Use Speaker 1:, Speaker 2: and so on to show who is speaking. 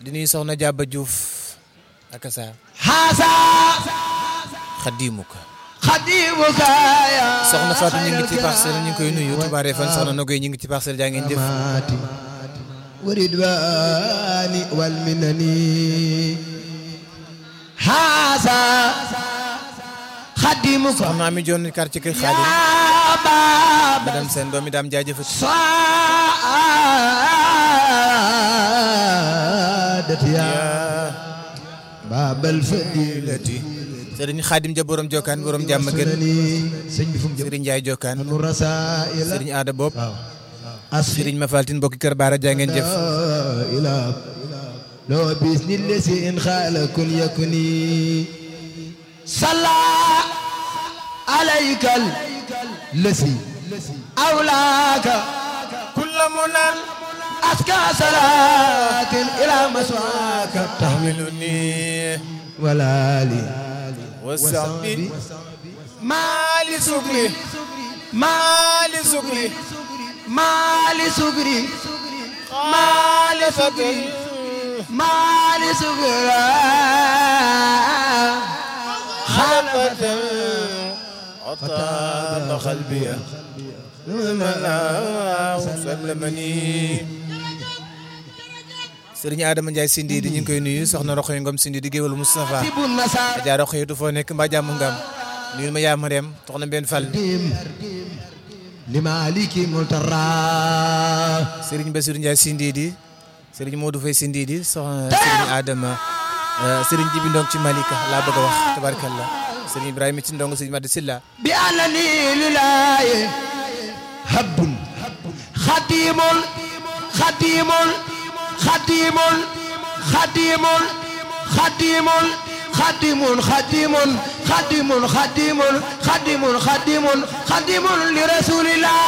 Speaker 1: di nuyu soxna Jàbba Diouf ak sa
Speaker 2: haasa
Speaker 1: xadimuka
Speaker 2: xadimuka ya
Speaker 1: soxna Fatou ñu ngi ci parcelle ñu ngi koy nuyu tubaare fan soxna Nogoy ñu ngi ci parcelle jaa ngeen jëf
Speaker 2: mati waridwani wal minani haasa xadimuka
Speaker 1: soxna Ami Joon quartier kër Xaadim
Speaker 2: ya baba
Speaker 1: madame seen doomi daam jaajëfati
Speaker 2: saadati ya babal fadilati
Speaker 1: sëriñ Xaadim ja borom Jokkaan borom jàmm gën
Speaker 2: sunani sëñ bi fu mu jëm
Speaker 1: sëriñ Njaay Jokkaan
Speaker 2: anu rasaila
Speaker 1: sëriñ Aada Bopp
Speaker 2: waaw asfi
Speaker 1: sëriñ Mafaltin mbokki kër Baara jaa ngeen jëf
Speaker 2: ila loo bis ni lesi in xaala kun yakuni salla alaykal lesi awlaaka
Speaker 1: kulla munan
Speaker 2: aska salaatin ila maswaaka
Speaker 1: tahmiluni
Speaker 2: walaali
Speaker 1: wa sahbi
Speaker 2: maali
Speaker 1: sukri
Speaker 2: maali
Speaker 1: sukri
Speaker 2: maali sugri maali sugri maali sugri
Speaker 1: خلفة عطاب قلبي سلمني sëriñ Adama Ndiaye Sindi di ñu ngi koy nuyu soxna Roxoy Ngom Sindi di géwalu Moustapha
Speaker 2: tibu nasar
Speaker 1: Adja Roxoy du foo nekk mbaa jàmm ngam nuyu ma yaa Mariam soxna Mbène Fall
Speaker 2: li maliki multara
Speaker 1: sëriñ Bassirou Ndiaye Sindi di sëriñ Modou Faye Sindi di soxna sëriñ Adama sëriñ Jibi Ndong ci Malika laa bëgg a wax tabarakallah sëriñ Ibrahima ci Ndong sëriñ Madi Silla
Speaker 2: bi anani lilaye habbun khadimul khadimul khadimul khadimul khadimul khadimun khadimun khadimun khadimun khadimun khadimun khadimun li rasulillah